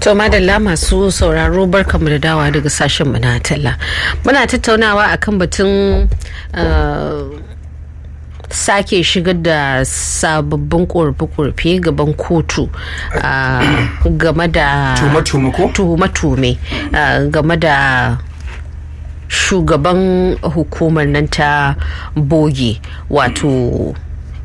To madalla masu sauraro barkamu da dawa daga sashen mu na talla. Muna tattaunawa akan batun sake shigar da sababbin korafe-korafe gaban kotu game da tuhume-tuhume game da shugaban hukumar nan ta boge wato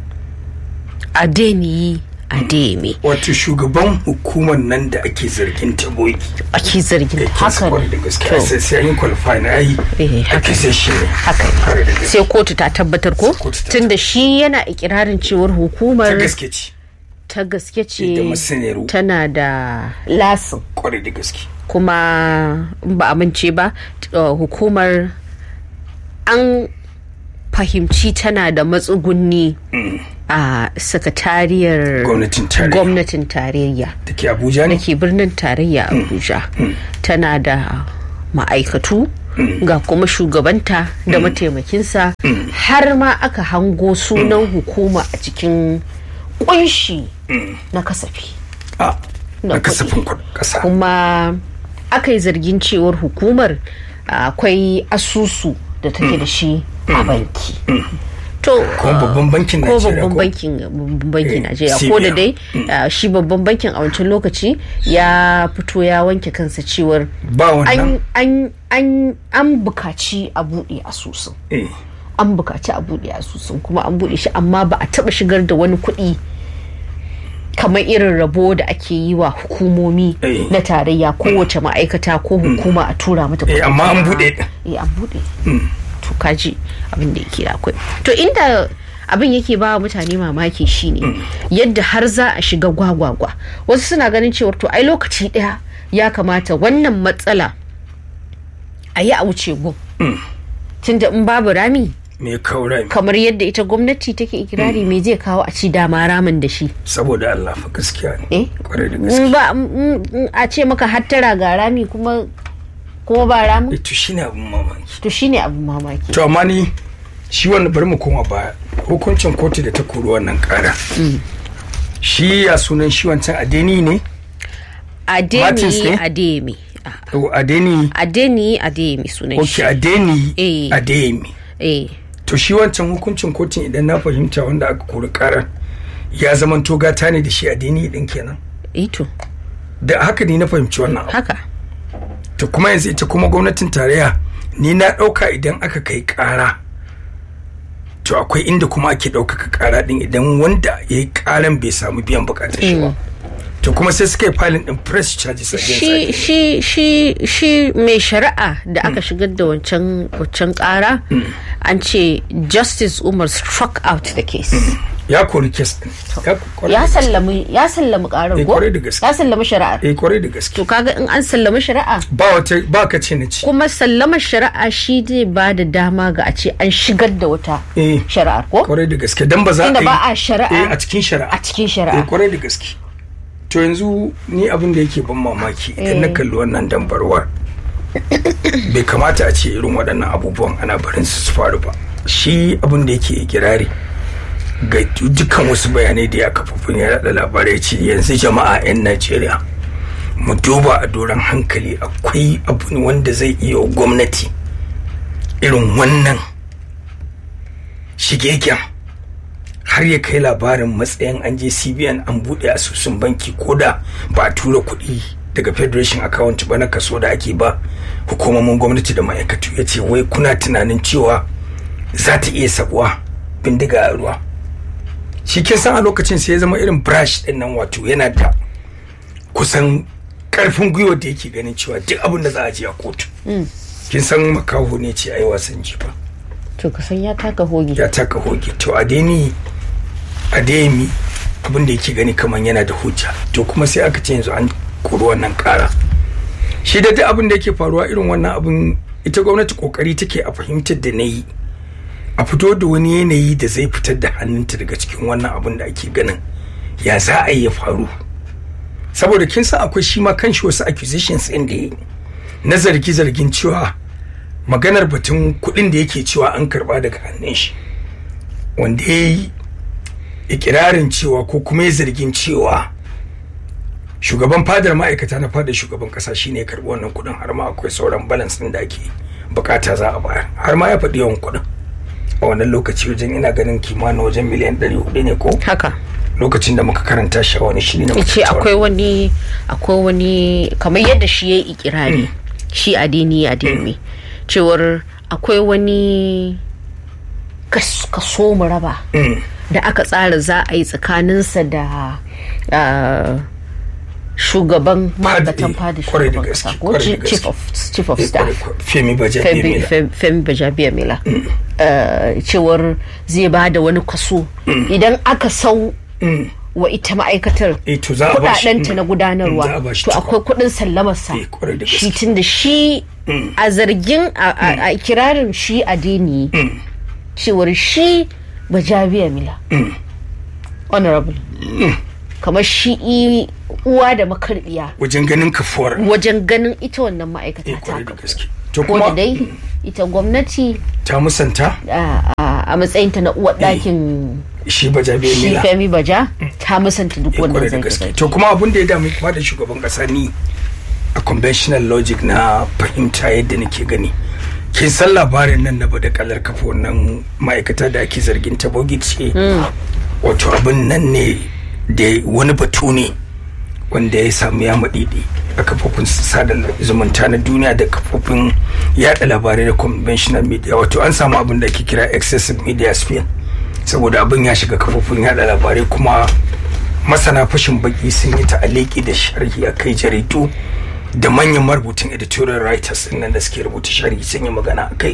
adeniyi ademi wato shugaban hukumar nan da ake zargin ta bogi ake zargin haka da gaskiya sai sai yin qualify na yi ake sai shi ne haka sai kotu ta tabbatar ko tunda shi yana ikirarin cewar hukumar ta gaske ce ta gaske da masaniyar tana da lasin kwarai da gaske kuma ba amince ba hukumar an fahimci tana da matsugunni a sakatariyar gwamnatin tarayya da ke abuja ne da ke birnin tarayya abuja tana da ma'aikatu ga kuma shugabanta da mataimakinsa har ma aka hango sunan hukuma a cikin kunshi na kasafi na kasafin kasa kuma aka yi zargin cewar hukumar akwai asusu da take da shi a banki to kuma babban bankin ko babban bankin babban bankin Najeriya ko da dai shi babban bankin a wancan lokaci ya fito ya wanke kansa cewar ba wannan an an an bukaci a buɗe asusun an bukaci a buɗe asusun kuma an buɗe shi amma ba a taɓa shigar da wani kuɗi kamar irin rabo da ake yi wa hukumomi na tarayya kowace ma'aikata ko hukuma a tura mata kuɗi amma an buɗe eh an buɗe to kaji abin da yake akwai to inda abin yake ba mutane mamaki shine yadda har za a shiga gwagwagwa wasu suna ganin cewar to ai lokaci daya ya kamata wannan matsala a yi a wuce gun tunda in babu rami me kaura kamar yadda ita gwamnati take ikirari me zai kawo a ci dama ramin da shi saboda Allah fa gaskiya ne eh kwarai da gaskiya ba a ce maka hattara ga rami kuma kuma ba ramin to shine abin mamaki to shine abin mamaki to amma ni shi wannan bari mu koma baya hukuncin kotu da ta kori wannan kara shi ya sunan shi wancan adeni ne adeni ademi adeni adeni ademi sunan shi ok adeni ademi eh to shi wancan hukuncin kotun idan na fahimta wanda aka kori karar ya zaman to gata ne da shi adeni din kenan ito da haka ne na fahimci wannan haka to kuma yanzu ita kuma gwamnatin tarayya ni na ɗauka idan aka kai ƙara to akwai inda kuma ake ɗaukaka ƙara ɗin idan wanda ya yi ƙaran bai samu biyan buƙatar shi ba to kuma sai suka yi filin ɗin press charges shi shi shi shi mai shari'a da aka shigar da wancan wancan ƙara an ce justice umar struck out the case ya kori kes din ya sallami ya sallami karar ko ya sallami shari'a eh kwarai da gaske to kaga in an sallami shari'a ba wata ba ka ce na ci kuma sallamar shari'a shi zai ba da dama ga a ce an shigar da wata shari'ar ko kwarai da gaske dan ba za a yi ba a shari'a a cikin shari'a a cikin shari'a eh kwarai da gaske to yanzu ni abin da yake ban mamaki idan na kalli wannan dambarwar bai kamata a ce irin waɗannan abubuwan ana barin su faru ba shi abin da yake kirari ga dukkan wasu bayanai da ya kafafun ya yada labarai ce yanzu jama'a 'yan najeriya mu duba a doron hankali akwai abu wanda zai iya gwamnati irin wannan shigegen har ya kai labarin matsayin an je cbn an buɗe asusun banki ko da ba a tura kuɗi daga federation account ba na kaso da ake ba hukumomin gwamnati da ma'aikatu ya ce wai kuna tunanin cewa za ta iya sabuwa bindiga a ruwa shi kin san a lokacin sai ya zama irin brush din nan wato yana da kusan karfin gwiwa da yake ganin cewa duk abin da za a je a kotu kin san makaho ne ce ai wasan jifa to kasan ya taka hoge ya taka hoge to adeni ademi abin da yake gani kamar yana da hujja to kuma sai aka ce yanzu an kori wannan kara shi da duk abin da yake faruwa irin wannan abin ita gwamnati kokari take a fahimtar da na yi a fito da wani yanayi da zai fitar da hannunta daga cikin wannan abin da ake ganin ya za a yi ya faru saboda kin san akwai shi ma kanshi wasu accusations ɗin da yi na zargi zargin cewa maganar batun kuɗin da yake cewa an karba daga hannun shi wanda ya yi ikirarin cewa ko kuma ya zargin cewa shugaban fadar ma'aikata na fadar shugaban kasa shine ya karbi wannan kuɗin har ma akwai sauran balance ɗin da ake bukata za a bayar har ma ya faɗi yawan kuɗin a wannan lokaci wajen ina ganin kimanin wajen miliyan ɗari hudu ne ko haka lokacin da muka karanta shi a wani shiri na ce akwai wani akwai wani kamar yadda shi ya yi ikirari shi adini adini cewar akwai wani kaso mu raba da aka tsara za a yi tsakaninsa da shugaban ma'aikatan fada shugaban kasa ko chief of staff femi bajabiya mila cewar zai ba da wani kaso idan aka sau wa ita ma'aikatar kudadenta na gudanarwa to akwai kudin sallamarsa shi tun da shi a zargin a kirarin shi a dini cewar shi bajabiya mila honorable kamar shi uwa da makarbiya wajen ganin kafuwar wajen ganin ita wannan ma'aikata ta to ko da dai ita gwamnati ta musanta a matsayinta na uwar ɗakin shi baja bai shi mila femi baja ta musanta duk wannan kwarai da zai gaske to kuma abin da ya damu kuma da shugaban kasa ni a conventional logic na fahimta yadda nake gani kin san labarin nan na bada kalar kafa wannan ma'aikata da ake zargin ta ce wato abin nan ne da wani batu ne wanda ya samu ya maɗiɗi a kafofin sada zumunta na duniya da kafofin yada labarai da conventional media wato an samu abin da ake kira excessive media spin saboda abin ya shiga kafofin yada labarai kuma masana fashin baki sun yi ta'aliki da sharhi a kai jaridu da manyan marubutan editorial writers din nan da suke rubuta sharhi sun yi magana a kai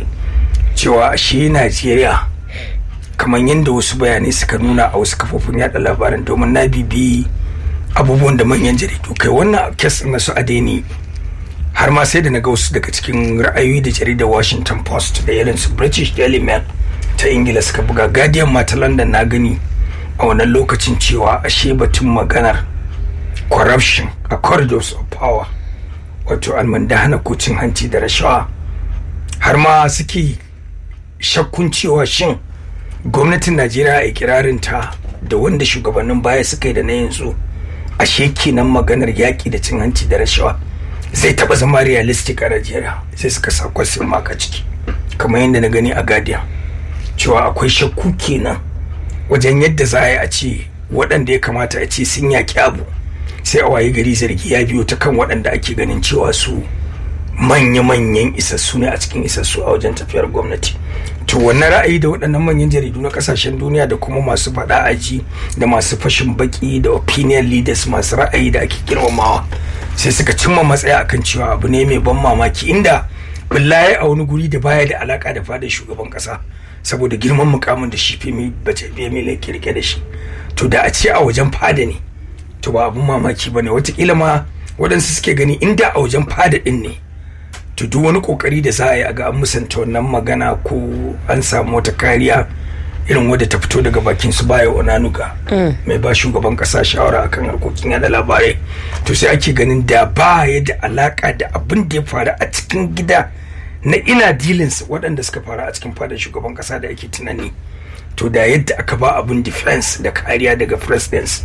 cewa shi najeriya kamar yadda wasu bayanai suka nuna a wasu kafofin yada labaran domin na bibi abubuwan da manyan jaridu kai wannan kes na su adeni har ma sai da na ga wasu daga cikin ra'ayoyi da jaridar washington post da irin su british daily mail ta ingila suka buga guardian ma ta london na gani a wannan lokacin cewa ashe batun maganar corruption a corridors of power wato almandahana ko cin hanci da rashawa har ma suke shakkun cewa shin gwamnatin najeriya a ikirarin ta da wanda shugabannin baya suka yi da na yanzu ashe kenan maganar yaƙi da cin hanci da rashawa zai taɓa zama realistic a najeriya sai suka sa kwasin maka ciki kamar yadda na gani a guardian cewa akwai shakku kenan wajen yadda za a yi a ce waɗanda ya kamata a ce sun yaƙi abu sai a waye gari zargi ya biyo ta kan waɗanda ake ganin cewa su manya-manyan isassu ne a cikin isassu a wajen tafiyar gwamnati to wannan ra'ayi da waɗannan manyan jaridu na ƙasashen duniya da kuma masu faɗa aji da masu fashin baki da opinion leaders masu ra'ayi da ake girmamawa sai suka cimma matsaya akan cewa abu ne mai ban mamaki inda billahi a wani guri da baya da alaka da fadar shugaban ƙasa saboda girman mukamin da shi femi bace femi ke rike da shi to da a ce a wajen fada ne to ba abun mamaki bane watakila ma waɗansu suke gani inda a wajen fada ɗin ne to duk wani kokari da za a yi a ga an musanta wannan magana ko an samu wata kariya irin wadda ta fito daga bakin su baya onanuga mai ba shugaban kasa shawara akan harkokin yada labarai to sai ake ganin da ba ya da alaka da abin da ya faru a cikin gida na ina dealings waɗanda suka faru a cikin fadar shugaban kasa da ake tunani to da yadda aka ba abin defense da kariya daga presidents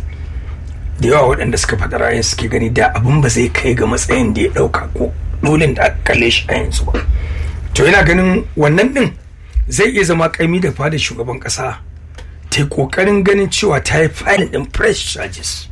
da yawa waɗanda suka faɗa ra'ayin suke gani da abin ba zai kai ga matsayin da ya ɗauka ko dolin da aka kalle shi a yanzu ba to yana ganin wannan din zai iya zama kaimi da fada shugaban kasa ta yi kokarin ganin cewa ta yi filin din press charges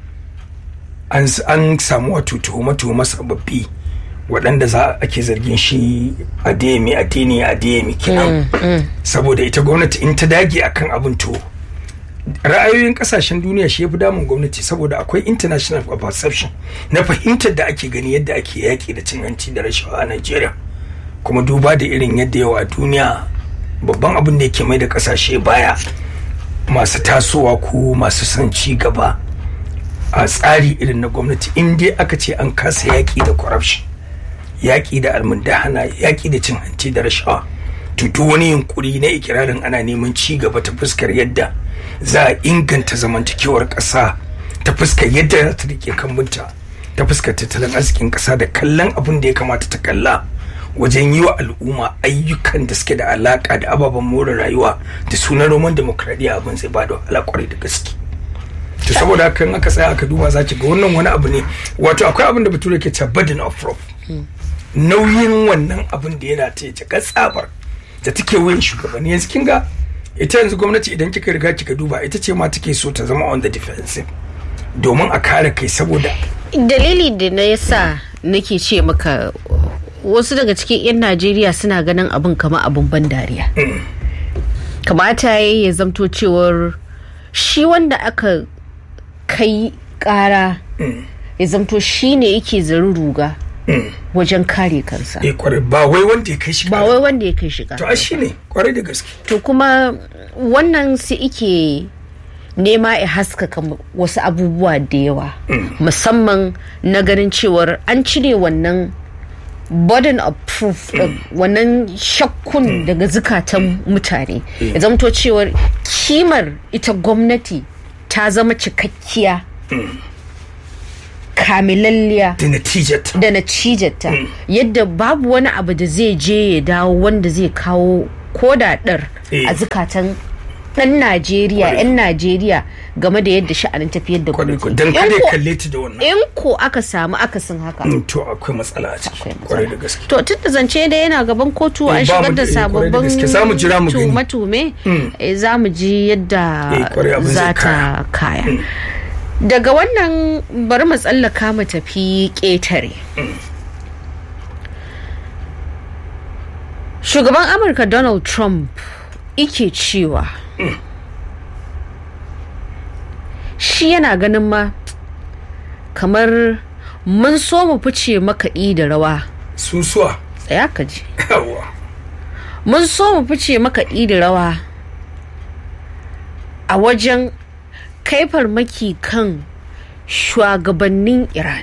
an an samu wato tuhume-tuhume sababbi waɗanda za ake zargin shi a demi a deni a demi kenan saboda ita gwamnati in ta dage akan abin to ra'ayoyin kasashen duniya shi ya fi damun gwamnati saboda akwai international perception na fahimtar da ake gani yadda ake yaƙi da cin hanci da rashawa a Najeriya kuma duba da irin yadda yawa a duniya babban abin da yake mai da kasashe baya masu tasowa ko masu son ci gaba a tsari irin na gwamnati in dai aka ce an kasa yaƙi da corruption yaƙi da almundahana yaƙi da cin hanci da rashawa to duk wani yunkuri na ikirarin ana neman ci gaba ta fuskar yadda za a inganta zamantakewar ƙasa ta fuskar yadda za ta rike kambunta ta fuskar tattalin arzikin ƙasa da kallon abin da ya kamata ta kalla wajen yi wa al'umma ayyukan da suke da alaƙa da ababen more rayuwa da sunan roman demokradiyya abin zai ba da wahala kwarai da gaske to saboda haka in aka tsaya aka duba za ki ga wannan wani abu ne wato akwai abin da bature ke cewa burden of proof nauyin wannan abin da yana ta yace tsabar da take wuyan shugabanni yanzu kin ga ita yanzu gwamnati idan kika riga kika duba ita ce ma take so ta zama on the defensive domin a kare kai saboda dalili da na yasa nake ce maka wasu daga cikin 'yan najeriya suna ganin abin kama abin ban dariya kamata ya ya zamto cewar shi wanda aka kai kara ya zamto shi ne yake zari ruga wajen kare kansa eh kwarai ba wai wanda ya kai shi ba wai wanda ya kai shi to a shi ne kwarai da gaske to kuma wannan sai ike nema ya haskaka wasu abubuwa da yawa musamman na ganin cewar an cire wannan burden of proof wannan shakkun daga zukatan mutane ya zamto cewar kimar ita gwamnati ta zama cikakkiya kamilalliya da natijarta da natijarta yadda babu wani abu da zai je ya dawo wanda zai kawo kodaɗar a zukatan ɗan Najeriya, 'yan Najeriya game da yadda sha'anin tafiyar da gwamnati. Don kada ya kalle ta da wannan. In ko aka samu akasin haka. To akwai matsala a ciki. Kwarai da gaske. To tun da zance da yana gaban kotu an shigar da sababbin tume-tume za mu ji yadda za ta kaya. Daga wannan bari mu tsallaka mu tafi ƙetare. Shugaban Amurka Donald Trump ike cewa shi yana ganin ma kamar mun so mu fice makaɗi da rawa susuwa tsaya ka ji mun so mu fice makaɗi da rawa a wajen kai farmaki kan shugabannin iran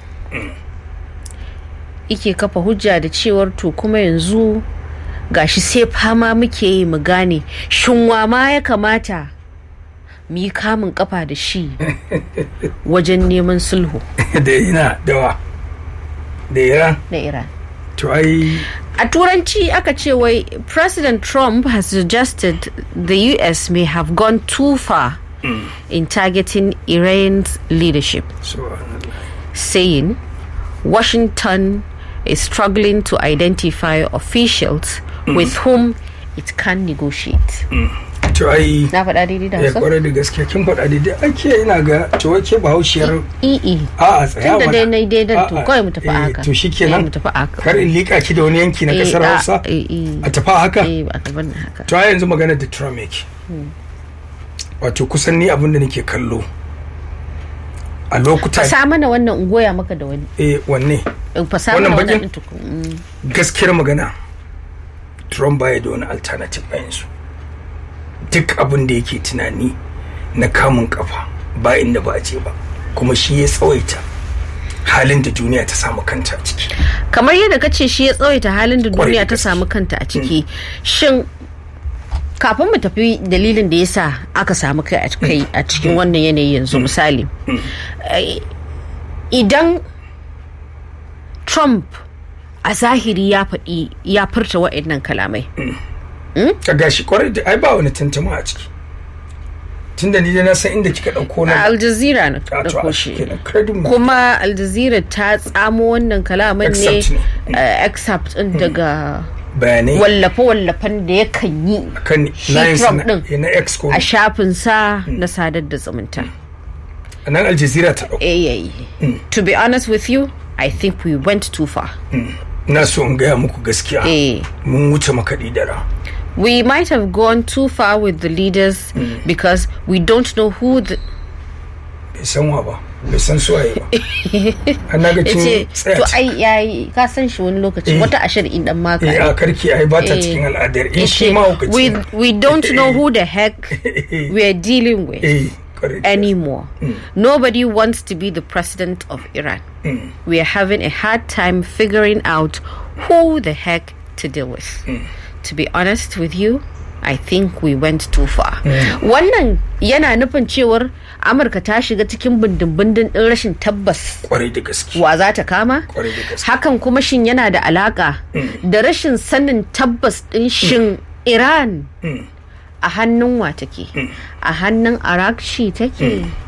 ike kafa hujja da cewar to kuma yanzu gashi sai fama muke yi mu gane shinwa ma ya kamata mu yi kamun kafa da shi wajen neman sulhu da ina dawa da iran da iran to ai a turanci aka ce wai president trump has suggested the us may have gone too far mm. in targeting iran's leadership saying washington is struggling to identify officials mm. with whom it can negotiate. Mm. To ai na faɗa daidai da ya kwarai da gaske kin faɗa daidai ake ina ga to wake bahaushiyar i a a tsaya tunda dai na daidan to kawai mu tafi haka to shikenan mu tafi haka kar in lika ki da wani yanki na kasar Hausa a tafi haka eh ba tafi haka to ai yanzu magana da Trump yake wato kusan ni abin da nake kallo a lokuta fasa mana wannan ungoya maka da wani eh wanne fasa mana wannan tukun gaskiyar magana Trump baya da wani alternative a yanzu duk abin da yake tunani na kamun kafa ba inda ba a je ba kuma shi ya tsawaita halin da duniya ta samu kanta a ciki kamar yadda ka ce shi ya tsawaita halin da duniya ta samu kanta a ciki shin kafin mu tafi dalilin da yasa aka samu kai a cikin wannan yanayi yanzu misali idan trump a zahiri ya faɗi ya furta wa'annan kalamai ka gashi kwarai da ai ba wani tantama a ciki tun da ni da na san inda kika ɗauko na Al Jazeera na ɗauko shi kuma Al Jazeera ta tsamo wannan kalaman ne excerpt ɗin daga bayanai wallafe-wallafen da ya kan yi kan shi Trump ɗin na ex ko a shafinsa na sadar da zumunta. a nan Al Jazeera ta ɗauko Eh, to be honest with you I think we went too far. na so in gaya muku gaskiya Eh. mun wuce makaɗi da ra We might have gone too far with the leaders because we don't know who the bai san wa ba bai san suwaye ba an na ga yace cin tsaya to ai yayi ka san shi wani lokaci Eh. wata ashar in dan maka eh ne. a karki ai ba ta Eh. cikin al'adar in shi Yace, ma hukaci we we don't know who the heck we're dealing with eh kwarai da anymore. Nobody wants to be the president of Iran. We are having a hard time figuring out who the heck to deal with. To be honest with you, I think we went too far. Wannan yana nufin cewar Amurka ta shiga cikin bindin-bindin ɗin rashin tabbas kwarai da gaske wa za ta kama? kwarai da gaske Hakan kuma shin yana da alaka da rashin sanin tabbas ɗin shin Iran a hannun wa take? A hannun Iraq shi take?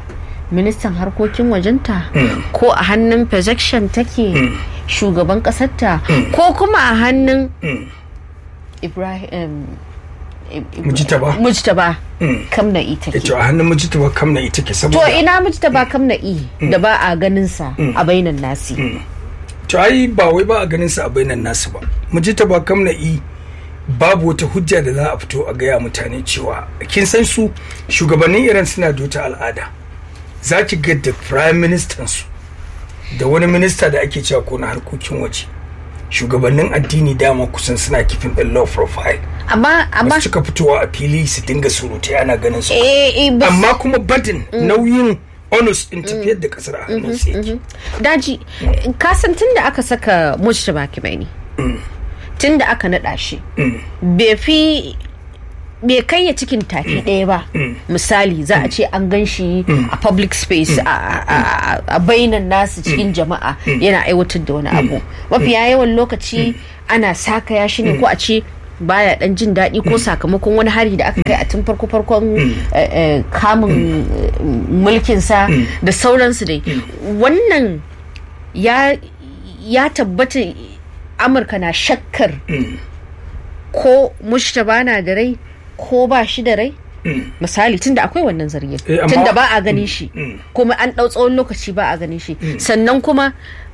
ministan harkokin wajenta ko a hannun projection take shugaban kasarta ko kuma a hannun ibrahim Mujtaba. mujtaba kamna'i take ita a hannun mujtaba kamna ita ke to saboda ina mujtaba kamna'i da ba a ganin sa a bainan nasi to ai ba wai ba a ganin sa a bainan nasu ba mujtaba kamna i babu wata hujja da za a fito a gaya mutane cewa kin san su shugabannin iran suna da wata al'ada za ki ga da prime minister su da wani minista da ake cewa ko na harkokin waje shugabannin addini dama kusan suna kifin ɗin low profile amma ba amma su cika fitowa a fili su dinga surutai ana ganin su eh eh ba amma kuma badin nauyin onus din tafiyar da kasar a hannun su yake daji kasan tun da aka saka mujtaba kimaini tun da aka naɗa shi bai fi bai kai ya cikin tafi ɗaya ba misali za a ce an gan shi a public space a- a a- a bainan nasu cikin jama'a yana aiwatar da wani abu mafiya yawan lokaci ana sakaya shi ne ko a ce baya dan jin daɗi ko sakamakon wani hari da aka kai a tun farko farkon eh, eh, kamun eh, mulkinsa da sauransu dai wannan ya ya tabbata amurka na shakkar ko mushtaba na da rai ko ba shi da rai misali tunda akwai wannan zargin Eh, amma- tunda ba a ganin shi kuma an ɗau tsawon lokaci ba a ganin shi sannan kuma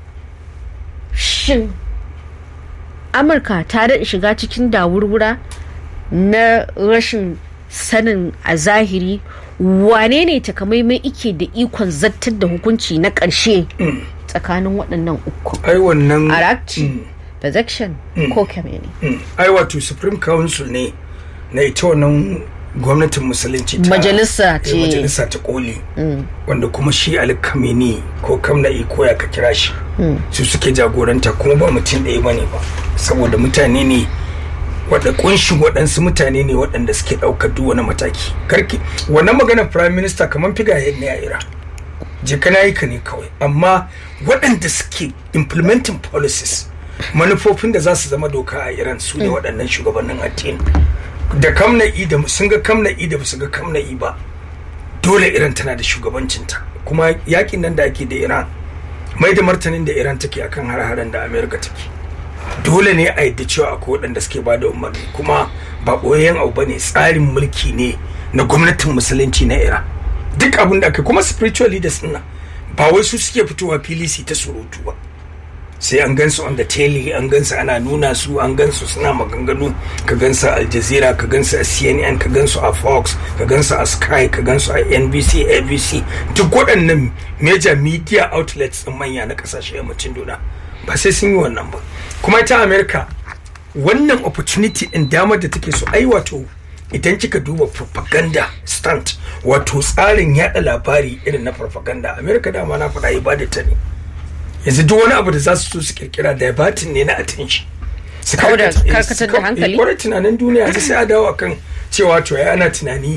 shin amurka ta daɗa shiga cikin dawurwura na rashin sanin a zahiri wane ne takamaimai ike da ikon zartar da hukunci na ƙarshe tsakanin waɗannan uku ai wannan arakci projection ko kameni Mm. ai wato supreme council ne na ita wannan gwamnatin musulunci ta Majalisa eh, ce. majalisa ta koli wanda kuma shi ali kameni ko kamna'i ko ya ka kira shi su suke jagoranta kuma ba mutum ɗaya ba ne ba saboda mutane ne wadda kunshin waɗansu mutane ne waɗanda suke ɗaukar duk wani mataki karki wannan maganar prime minister kamar figa ne a ira je kana yi ka ne kawai amma waɗanda suke implementing policies manufofin da za su zama doka a iran su ne waɗannan shugabannin addini da kamna'i da sun ga kamna'i da su ga kamna'i ba dole iran tana da shugabancinta kuma yakin nan da ake da iran mai da martanin da iran take akan har-haren da amerika take dole ne a yadda cewa akwai waɗanda suke ba da umarni kuma ba ɓoyayyen abu ba ne tsarin mulki ne na gwamnatin musulunci na iran duk abin da aka kuma spiritual leaders ɗin nan ba wai su suke fitowa fili su yi ta surutu ba sai an gansu on the telly an gansu ana nuna su an gansu suna maganganu ka gansu a al jazeera ka gansu a cnn ka gansu a fox ka gansu a sky ka gansu a nbc abc duk waɗannan major media outlets ɗin manya na ƙasashen yammacin duniya ba sai sun yi wannan ba kuma ita america wannan opportunity ɗin damar da take so ai wato idan kika duba propaganda stunt wato tsarin yada labari irin na propaganda america dama na faɗa ibada ta ne yanzu duk wani abu da za su so su kirkira diabatin ne na attention su Kau da- karkata- eh, karkatar su da kau- hankali? eh, kwarai tunanin duniya yanzu sai a dawo akan cewa to ya ana tunani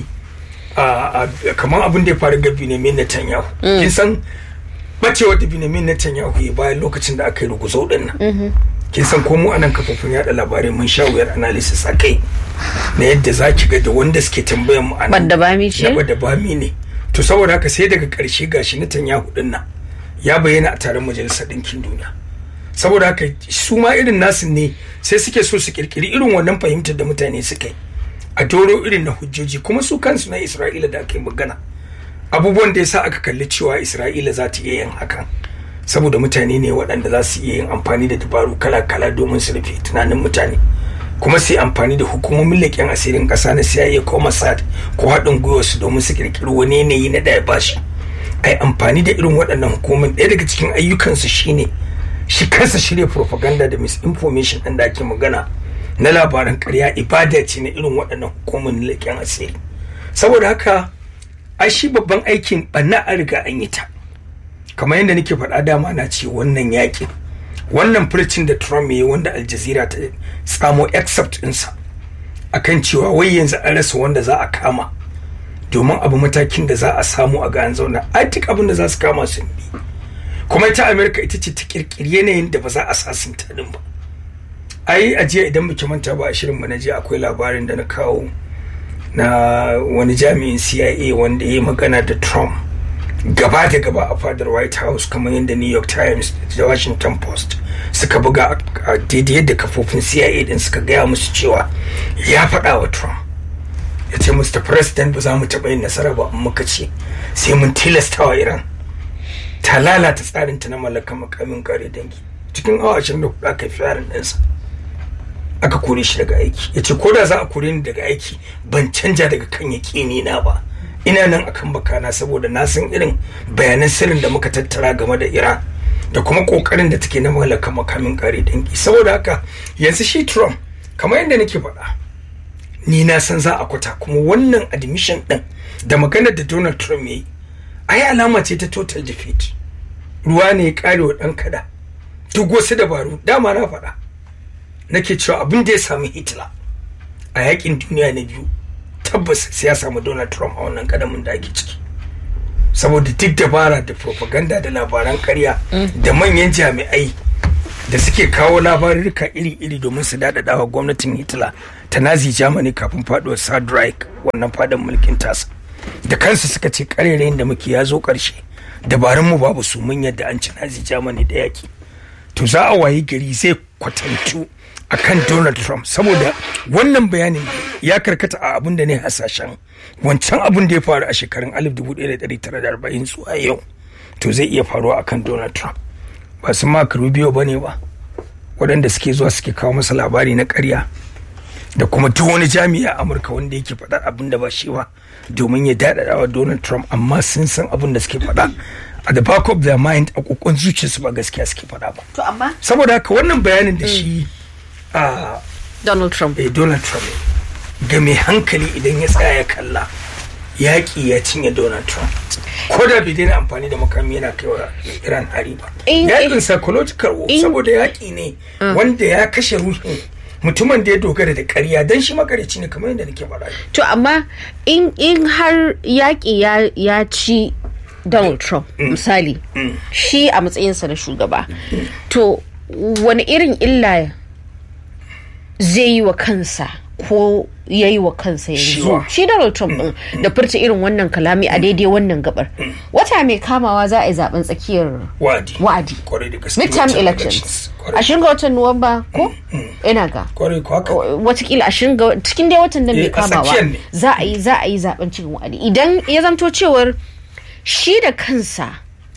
a a- kamar abin da ya faru ga Benjamin Netanyahu kin san bacewar da Benjamin Netanyahu ya bayan lokacin da aka yi ruguzau din nan kin san ko mu anan kafofin yada labarai mun sha wuyar analysis a kai na yadda za ki ga da wanda suke tambayan mu anan Badda bami ce? na badda bami ne to saboda haka sai daga karshe gashi Netanyahu din nan ya bayyana a taron majalisar ɗinkin duniya saboda haka su ma irin nasu ne sai suke so su kirkiri irin wannan fahimtar da mutane suka yi a doro irin na hujjoji kuma su kansu na isra'ila da aka yi magana abubuwan da ya sa aka kalli cewa isra'ila za ta iya yin hakan saboda mutane ne waɗanda za su iya yin amfani da dabaru kala-kala domin su rufe tunanin mutane kuma su yi amfani da hukumomin leƙen asirin ƙasa na CIA ko Mossad ko haɗin gwiwa su domin su kirkiri wani yanayi na ɗaya bashi ai amfani da irin waɗannan hukumomin ɗaya daga cikin ayyukansu shine shi kansa shirya propaganda da misinformation ɗin da ake magana na labaran ƙarya ibada ce na irin waɗannan hukumomin leƙen asiri saboda haka ai shi babban aikin ɓanna an riga an yi ta kamar yadda nake faɗa dama na ce wannan yaƙin wannan furcin da Trump ya yi wanda Al Jazeera ta tsamo except ɗinsa akan cewa wai yanzu an rasa wanda za a kama domin abu matakin da za a samu a ga an zauna ai duk abin da za su kama sun bi kuma ita America ita ce ta kirkiri yanayin da ba za a sasunta din ba ai a jiya idan muke manta ba a shirin mu na jiya akwai labarin da na kawo na wani jami'in CIA wanda ya yi magana da Trump gaba da gaba a fadar white house kamar yadda new york times da washington post suka buga a daidai yadda kafofin cia din suka gaya musu cewa ya faɗa wa trump ya ce mr president ba za mu taɓa yin nasara ba in muka ce sai mun tilasta wa iran ta lalata tsarinta na mallakar makamin kare dangi cikin awa ashirin da hudu aka fi yaran ɗinsa aka kore shi daga aiki ya ce ko da za a kore ni daga aiki ban canja daga kan yaƙini na ba ina nan akan bakana saboda na san irin bayanan sirrin da muka tattara game da iran da kuma kokarin da take na mallaka makamin kare dangi saboda haka yanzu shi trump kamar yadda nake faɗa ni na san za a kwata kuma wannan admission din da maganar da donald trump ya yi ai alama ce ta total defeat ruwa ne ya kare wa ɗan kada duk wasu dabaru dama na faɗa nake cewa abin da ya sami hitler a yakin duniya na biyu tabbas sai ya samu donald trump a wannan kadamin da ake ciki saboda duk dabara da propaganda da labaran karya da manyan jami'ai da suke kawo labarurka iri-iri domin su daɗaɗa wa gwamnatin hitler ta nazi germany kafin faɗuwar third reich wannan fadin mulkin tasa da kansu suka ce karerayin da muke ya zo ƙarshe dabarunmu babu su mun yadda an ci nazi germany da yaki to za a wayi gari zai kwatantu akan Donald Trump saboda wannan bayanin ya karkata a abin da ne hasashen wancan abin da ya faru a shekarun 1940 zuwa yau to zai iya faruwa akan Donald Trump ba su Mark Rubio ba ne ba waɗanda suke zuwa suke kawo masa labari na ƙarya da kuma duk wani jami'a Amurka wanda yake faɗar abin da ba shi ba domin ya daɗaɗa wa Donald Trump amma sun san abin da suke faɗa a the back of their mind a kokon zuciyarsu ba gaskiya suke faɗa ba to amma saboda haka wannan bayanin da shi a Donald Trump eh, Donald Trump ga mai hankali idan ya tsaya ya kalla yaƙi ya cinye Donald Trump ko da bai daina amfani da makami yana kai wa Iran hari ba In- yaƙin in- psychological war in- saboda yaƙi ne wanda ya kashe ruhin mutumin da ya dogara da ƙarya dan shi makarici ne kamar yadda nake faɗa to amma in in har yaƙi ya ya ci Donald Trump misali shi a matsayinsa na shugaba to wani irin illa zai yi wa kansa ko ya yi wa kansa yanzu Shiwa. shi Donald Trump din da furta irin wannan kalami a daidai wannan gabar wata mai kamawa za a yi zaben tsakiyar wa'adi wa'adi kwarai da gaske midterm midterm elections kwarai ashirin ga watan nuwamba ko ina ga kwarai ko haka watakila ashirin ga cikin dai watan nan Eh, mai a kamawa tsakiyar ne. za a yi za a yi zaben cikin wa'adi idan ya zamto cewar shi da kansa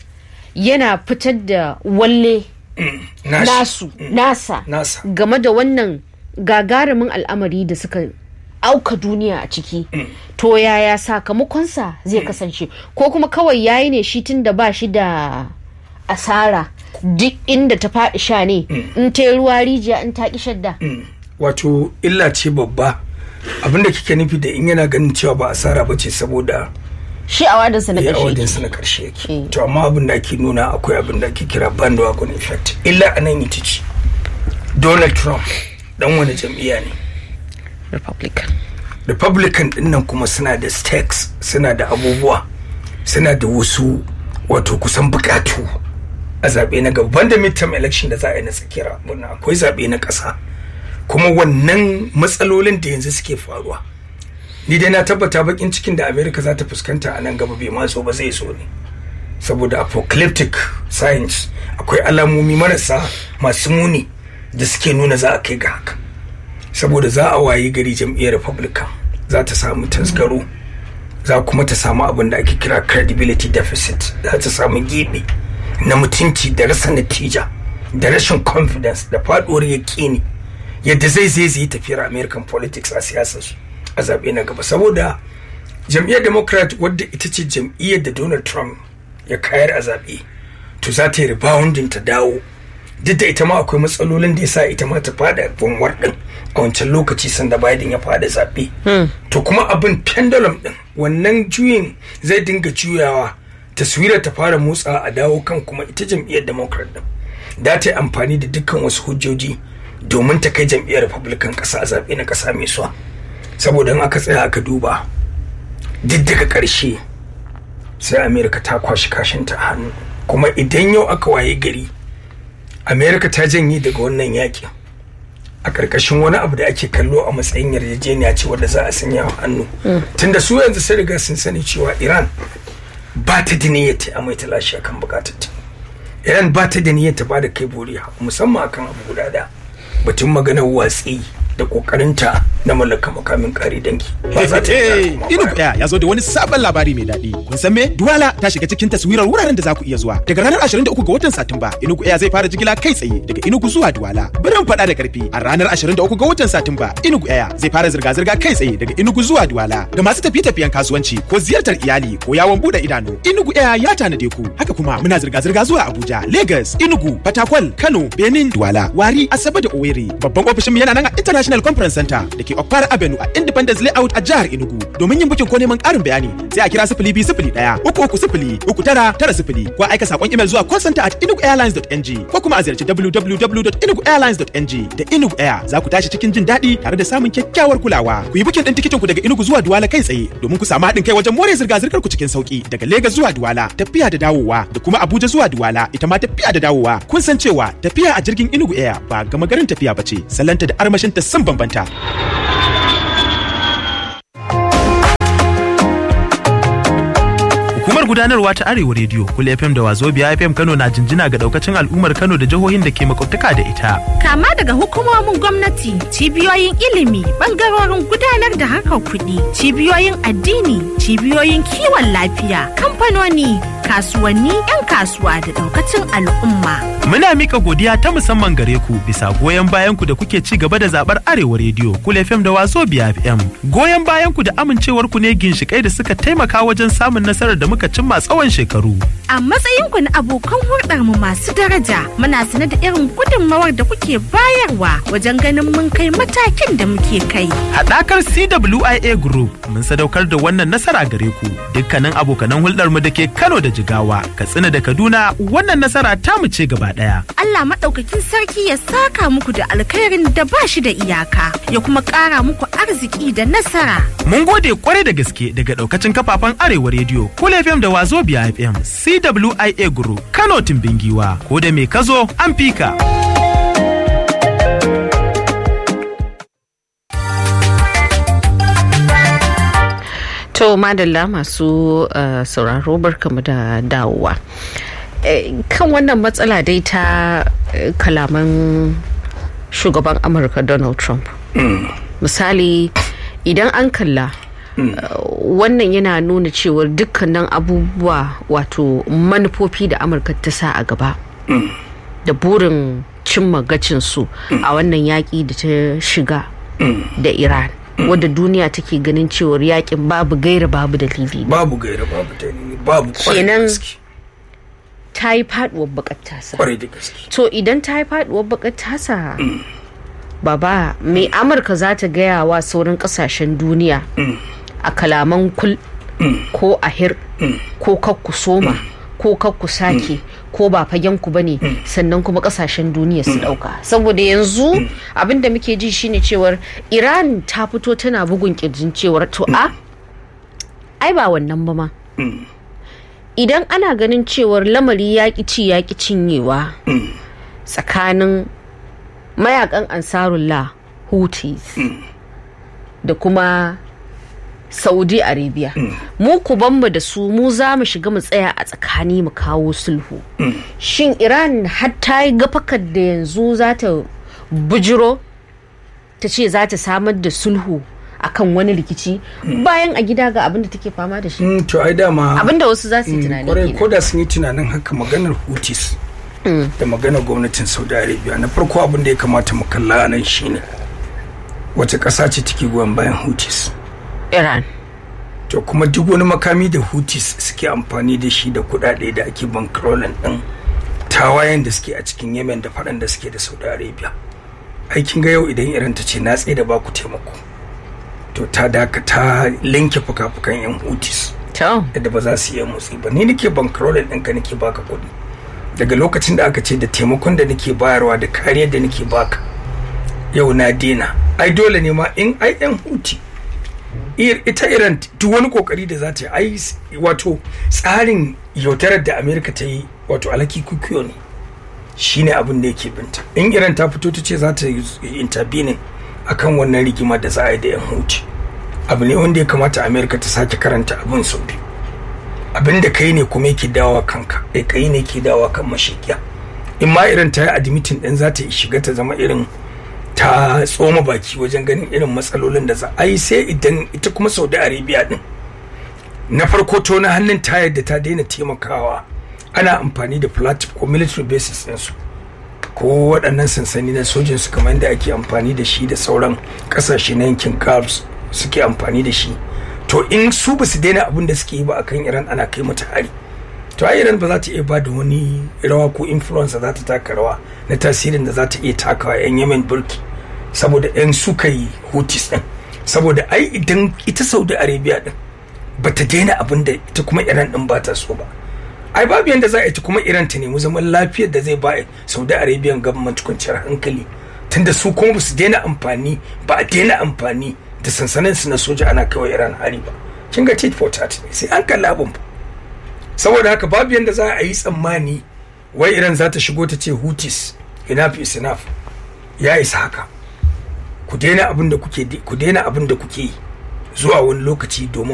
yana fitar da walle nashi nasu nasa nasa game da wannan gagarumin al'amari da suka auka duniya a ciki to yaya sakamakonsa zai kasance ko kuma kawai yayi ne shi tun da ba shi da asara duk inda ta faɗi sha ne in ta yi ruwa rijiya in ta ƙi shadda wato illa ce babba abinda kike nufi da in yana ganin cewa ba asara ba ce saboda shi a wadansa na ya ƙarshe awadinsa na karshe yake Mm. to amma abin da ake nuna akwai abin da ake kira bandwagon effect illa a nan ita ce donald trump dan wani jam'iyya ne republican republican din nan kuma suna da stakes suna da abubuwa suna da wasu wato kusan bukatu a zaɓe na gaban da midterm election da za a yi na tsakiyar abin akwai zaɓe na ƙasa kuma wannan matsalolin da yanzu suke faruwa ni dai na tabbata bakin cikin da america za ta fuskanta a nan gaba bai ma zo ba zai zo ne saboda apocalyptic science akwai alamomi marasa masu muni da suke nuna za a kai ga haka saboda za a wayi gari jam'iyyar republican za ta samu tasgaro za kuma ta samu abin da ake kira credibility deficit za ta samu gibi na mutunci da rasa natija da rashin confidence da faduwar yaƙini yadda zai zai zai tafiyar american politics a siyasarsu a zaɓe na gaba saboda jam'iyyar democrat wadda ita ce jam'iyyar da donald trump ya kayar a zaɓe to za ta yi rebounding ta dawo duk da ita ma akwai matsalolin da ya sa ita ma ta fada bunwar din a wancan lokaci sanda biden ya fada zaɓe to kuma abin pendulum din wannan juyin zai dinga juyawa taswira ta fara motsa a dawo kan kuma ita jam'iyyar democrat din da ta yi amfani da dukkan wasu hujjoji domin ta kai jam'iyyar republican ƙasa a zaɓe na ƙasa mai suwa saboda in aka tsaya aka duba duk daga ƙarshe sai amerika ta kwashi kashinta a hannu kuma idan yau aka waye gari amerika ta janye daga wannan yakin a ƙarƙashin wani abu da ake kallo a matsayin yarjejeniya ce wadda za a sanya wa hannu tunda su yanzu sun riga sun sani cewa iran ba ta da niyyar ta amai ta lashe akan bukatar ta iran ba ta da niyyar ta ba da kai boriya musamman akan abu guda da batun maganar watsi da kokarinta na mallaka makamin kare dangi ba za ta yi Inugu Air ya zo da wani sabon labari mai daɗi. Kun san me? Duwala ta shiga cikin taswirar wuraren da za ku iya zuwa. Daga ranar 23 ga watan Satumba, Inugu Air zai fara jigila kai tsaye daga Inugu zuwa Duwala. Birin faɗa da ƙarfi a ranar 23 ga watan Satumba, Inugu Air zai fara zirga-zirga kai tsaye daga Inugu zuwa Duwala. Ga masu tafiye-tafiyen kasuwanci ko ziyartar iyali ko yawon buɗe idanu, Inugu Air ya tanade ku. Haka kuma muna zirga-zirga zuwa Abuja, Lagos, Inugu, Fatakwal, Kano, Benin, Duwala, Wari, Asabe da Owerri. Babban ofishin yana nan a International Conference Center da ke Okpara Avenue a Independence Layout a jihar Enugu. Domin yin bukin ko neman ƙarin bayani sai a kira sifili biyu sifili ɗaya uku uku sifili uku tara tara sifili ko aika saƙon imel zuwa call center at enuguairlines.ng ko kuma a ziyarci www.enuguairlines.ng da Enugu Air za ku tashi cikin jin daɗi tare da samun kyakkyawar kulawa. Ku yi bukin ɗin tikitin ku daga Enugu zuwa Duwala kai tsaye domin ku samu haɗin kai wajen more zirga-zirgar ku cikin sauki daga Lagos zuwa Duwala tafiya da dawowa da kuma Abuja zuwa Duwala ita ma tafiya da dawowa. Kun san cewa tafiya a jirgin Enugu Air ba gama garin tafiya ba ce salanta da armashinta sun bambanta. Hukumar gudanarwa ta Arewa Radio, Kul FM da Wazobia FM Kano na jinjina ga daukacin al'ummar Kano da jihohin da ke makwabtaka da ita. Kama daga hukumomin gwamnati, cibiyoyin ilimi, bangarorin gudanar da harkar kuɗi, cibiyoyin addini, cibiyoyin kiwon lafiya, kamfanoni, kasuwanni, 'yan kasuwa da daukacin al'umma. Muna mika godiya ta musamman gare ku bisa goyon bayan ku da kuke ci gaba da zabar Arewa Radio, Kul FM da Wazobia FM. Goyon bayan ku da amincewar ku ne ginshikai da suka taimaka wajen samun nasarar da muka cimma tsawon shekaru. A matsayinku na abokan hulɗar mu masu daraja, muna sane da irin gudunmawar da kuke bayarwa wajen ganin mun kai matakin da muke kai. Haɗakar CWIA Group mun sadaukar da wannan nasara gare ku. Dukkanin abokanan hulɗar mu da ke Kano da Jigawa, Katsina da Kaduna, wannan nasara ta mu ce gaba ɗaya. Allah maɗaukakin sarki ya saka muku da alkhairin da ba shi da iyaka, ya kuma ƙara muku arziki da nasara. Mun gode kwarai da gaske daga ɗaukacin kafafen Arewa Radio, Kul FM da Wazobia FM, CWIA Group, Kano Timbingiwa, ko da me kazo an fika. To madalla masu uh, sauraro barkamu da dawowa. Eh, kan wannan matsala dai ta eh, kalaman shugaban Amurka Donald Trump. Misali idan an kalla uh, wannan yana nuna cewar dukkanin abubuwa wato manufofi da Amurka ta sa a gaba. Da burin cimma gacinsu a wannan yaƙi da ta shiga da Iran. wadda duniya take ganin cewar yakin babu gaira babu dalili babu gaira babu dalili babu kwarai da Kenan- gaske ta yi faduwar bakar tasa kwarai da gaske to idan ta yi faduwar bakar tasa baba mai amurka za ta gaya wa sauran kasashen duniya a kalaman kul ko ahir ko kakku soma ko kakku sake ko ba fagen ku bane sannan kuma kasashen duniya su dauka saboda yanzu abinda muke ji shine cewar iran ta fito tana bugun kirjin cewar to a ai ba wannan ba ma idan ana ganin cewar lamari yaƙi ci yaƙi cinyewa tsakanin mayakan ansarullah houthis da kuma saudi arabia mu ku mu da su mu za mu shiga mu tsaya a tsakani mu kawo sulhu shin iran har ta yi gafakar da yanzu za ta bujiro ta ce za ta samar da sulhu akan wani rikici bayan a gida ga abin da take fama da shi Mm, to ai dama abin da wasu za su yi tunani kwarai kenan. ko da sun yi tunanin haka maganar hutis da maganar gwamnatin saudi arabia na farko abin da ya kamata mu kalla a nan shine wace ƙasa ce take goyon bayan hutis iran to kuma duk wani makami da hutis suke amfani da shi da kuɗaɗe da ake bankrolin ɗin tawayen da suke a cikin yemen da faɗan da suke da saudi arabia aikin ga yau idan iran ta ce na tsaye da baku taimako to ta daka ta linke fuka-fukan yan hutis to yadda ba za su iya motsi ba ni nake bankrolin ɗinka nake baka kuɗi daga lokacin da aka ce da taimakon da nake bayarwa da kariyar da nake baka yau na dena ai dole ne ma in ai yan huti Ir- ita iran duk wani kokari da za ta yi ai s- wato tsarin yaudarar da amerika ta yi wato alhaki kukiyo ne shine abin da yake binta in iran ta fito ta ce za ta yi intervening akan wannan rigima da za a yi da yan huti abu ne wanda ya kamata amerika ta sake karanta abin sau biyu abin da kai ne kuma yake dawa kanka eh kai ne ke dawa kan mashikiya in ma irin ta yi admitin din za ta shiga ta zama irin ta tsoma baki wajen ganin irin matsalolin da za a yi sai idan ita kuma saudi arabia din na farko to na hannun ta yadda ta daina taimakawa ana amfani da platinum ko military bases ɗinsu ko waɗannan sansani na sojin su kamar da ake amfani da shi da sauran ƙasashe na yankin gulf suke amfani da shi to in su ba su daina abin da suke yi ba akan iran ana kai mata hari to a iran ba za ta iya ba da wani rawa ko influence za ta taka rawa na tasirin da za ta iya takawa yan yemen burki saboda yan suka yi hutis din saboda ai idan ita saudi arabia din ba ta daina abin da ita kuma iran din ba ta so ba ai babu yanda za a ita kuma iran ta nemi zaman lafiyar da zai ba saudi arabian government kwanciyar hankali tunda su kuma ba su daina amfani ba a daina amfani da sansanin su na soja ana kawai iran hari ba kin ga tit for tat sai an kalli abin ba saboda haka babu yanda za a yi tsammani wai iran za ta shigo ta ce hutis enough is enough ya isa haka ku daina abin da kuke ku daina abin da kuke yi zuwa wani lokaci domin